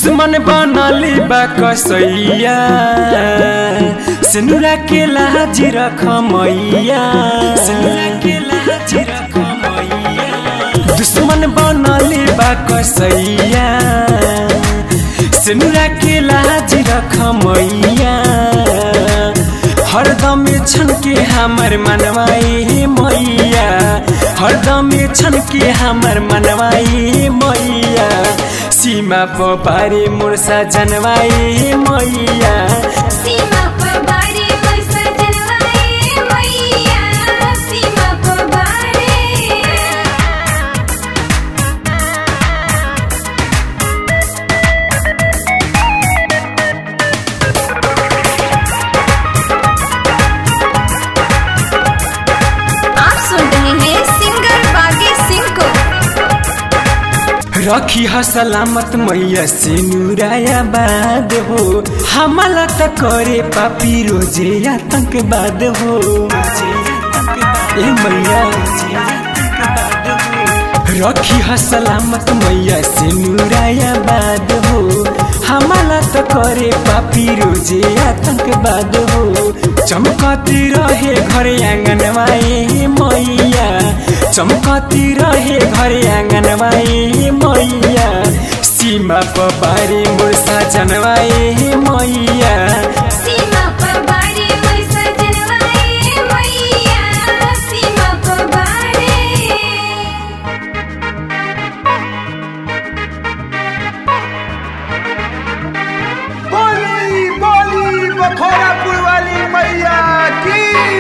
दुश्मन बनली बा कसैया सिनुरा के लाज रख मैया सिनुरा के लाज रख मैया दुश्मन बनली बा कसैया सिनुरा के लाज रख मैया हरदम छन के हमर मनवाई मैया हरदम छन के हमर मनवाई मैया सीमा पारे मुर्सा जनवाई मैया सीमा पर बारे पैसा जनवाए मैया सीमा पर बारे आप सुन रहे हैं सिंगर बागी सिंह को रखी ह सलामत मैया से नुराया बाद हो हमला त करे पापी रोजे आतंकवाद हो ए मैया रखी ह सलामत मैया से नुराया बाद हो हमला त करे पापी रोजे आतंकवाद हो चमकती रहे घर आंगनवाई मैया चमकती रहे घर आंगनवाई मैया सीमा पबारी मुर्सा जनवाई मैया सीमा पर बारे पैसा जनवाए मैया सीमा पर बारे बोली बोली बखोरापुर वाली मैया की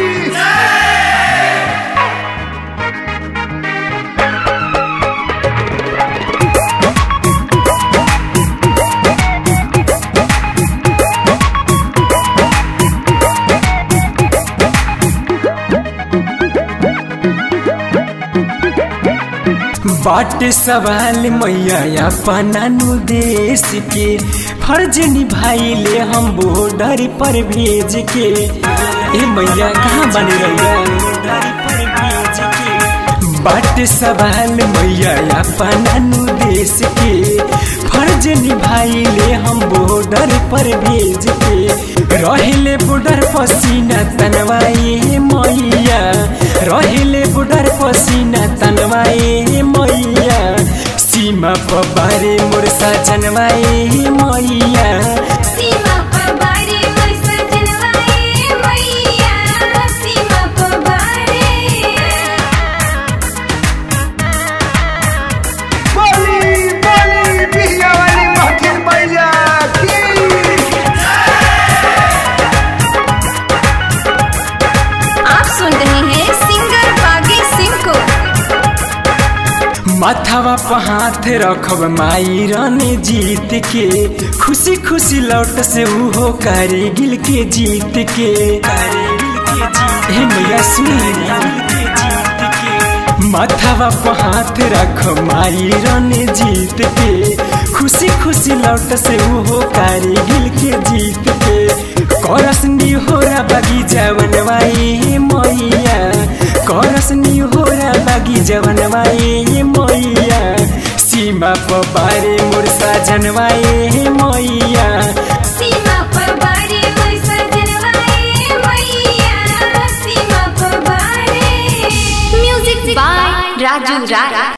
बाट सवाल मैया अपना नु देश के फर्ज निभाइले हम बॉर्डर पर भेज के ए मैया कहाँ बन रही बाट सवाल मैया अपना नु देश के फर्ज निभाइले हम बॉर्डर पर भेज के रहिले बॉर्डर पसीना तनवाई मैया रहिले बॉर्डर पसीना तनवाई मैया सीमा पबारे मुर्सा जनवाई मैया सीमा पर बारे पैसा जनवाए मैया सीमा पर बारे बोली बोली बिया वाली महफिल मैया की आप सुन रहे हैं सिंगर बागी सिंह को माथावा पर हाथ रखब माई रानी जीत के खुशी खुशी लौट से उहो गिल के जीत के हे मैया सुनी माथावा पर हाथ रख माई रानी जीत के खुशी खुशी लौट से उहो गिल के जीत के करसनी होरा बगीचा बनवाई मैया करसनी होरा बगीचा बनवाई मैया सीमा पबारे मुर्सा जनवाई मैया सीमा पर बारे पैसा जनवाए मैया सीमा पर बारे म्यूजिक बाय राजू राय